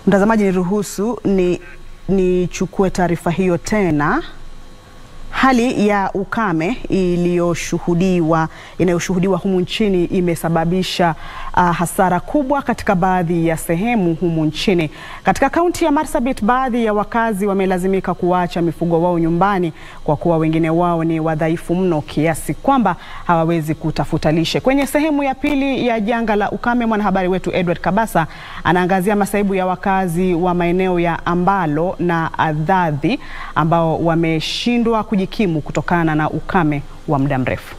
Mtazamaji, niruhusu ni nichukue taarifa hiyo tena. Hali ya ukame iliyoshuhudiwa inayoshuhudiwa humu nchini imesababisha uh, hasara kubwa katika baadhi ya sehemu humu nchini. Katika kaunti ya Marsabit, baadhi ya wakazi wamelazimika kuacha mifugo wao nyumbani kwa kuwa wengine wao ni wadhaifu mno kiasi kwamba hawawezi kutafuta lishe. Kwenye sehemu ya pili ya janga la ukame, mwanahabari wetu Edward Kabasa anaangazia masaibu ya wakazi wa maeneo ya Ambalo na Adhadhi ambao wameshindwa kujikimu kutokana na ukame wa muda mrefu.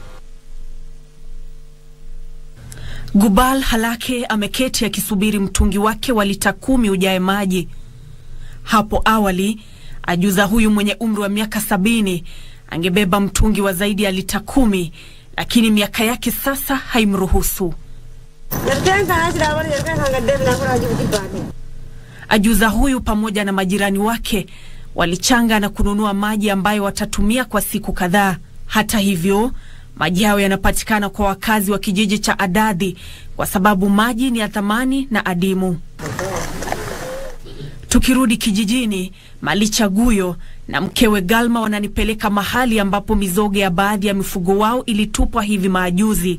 Gubal Halake ameketi akisubiri mtungi wake wa lita kumi ujae maji. Hapo awali ajuza huyu mwenye umri wa miaka sabini angebeba mtungi wa zaidi ya lita kumi, lakini miaka yake sasa haimruhusu. Ajuza huyu pamoja na majirani wake walichanga na kununua maji ambayo watatumia kwa siku kadhaa. Hata hivyo, maji hayo yanapatikana kwa wakazi wa kijiji cha Adadhi kwa sababu maji ni ya thamani na adimu. Tukirudi kijijini, Malicha Guyo na mkewe Galma wananipeleka mahali ambapo mizoga ya baadhi ya mifugo wao ilitupwa hivi majuzi.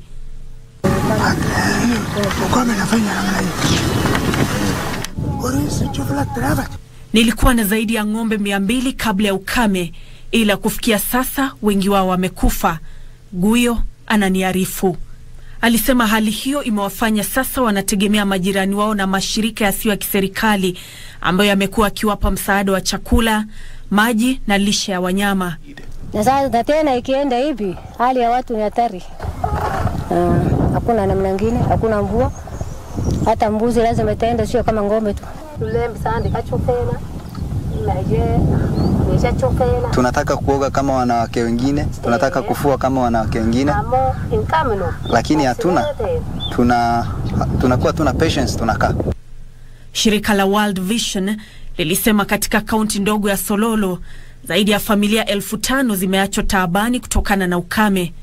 Nilikuwa na zaidi ya ng'ombe mia mbili kabla ya ukame, ila kufikia sasa wengi wao wamekufa. Guyo ananiarifu. Alisema hali hiyo imewafanya sasa wanategemea majirani wao na mashirika yasiyo ya kiserikali ambayo yamekuwa akiwapa msaada wa chakula, maji na lishe ya wanyama. Na sasa tena ikienda hivi, hali ya watu ni hatari. Uh, hakuna namna ngine, hakuna mvua, hata mbuzi lazima itaenda, sio kama ng'ombe tu. Tunataka kuoga kama wanawake wengine, tunataka kufua kama wanawake wengine, lakini hatuna tuna tunakuwa tuna patience, tunakaa. Shirika la World Vision lilisema katika kaunti ndogo ya Sololo zaidi ya familia elfu tano zimeachwa taabani kutokana na ukame.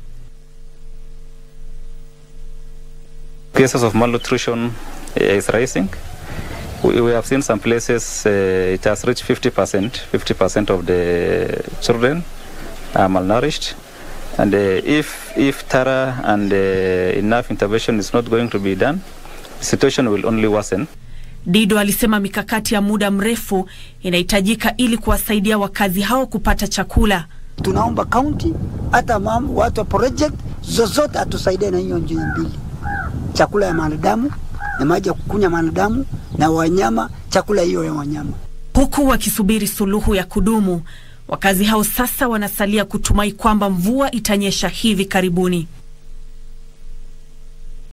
Cases of malnutrition is rising. We, we have seen some places uh, it has reached 50%. 50% of the children are malnourished. And uh, if, if thorough and uh, enough intervention is not going to be done, the situation will only worsen. Dido alisema mikakati ya muda mrefu inahitajika ili kuwasaidia wakazi hao kupata chakula. Tunaomba kaunti hata mam, watu wa project zozote atusaidie na hiyo njia mbili, chakula ya wanadamu na maji ya kukunywa wanadamu na wanyama, chakula hiyo ya wanyama. Huku wakisubiri suluhu ya kudumu, wakazi hao sasa wanasalia kutumai kwamba mvua itanyesha hivi karibuni.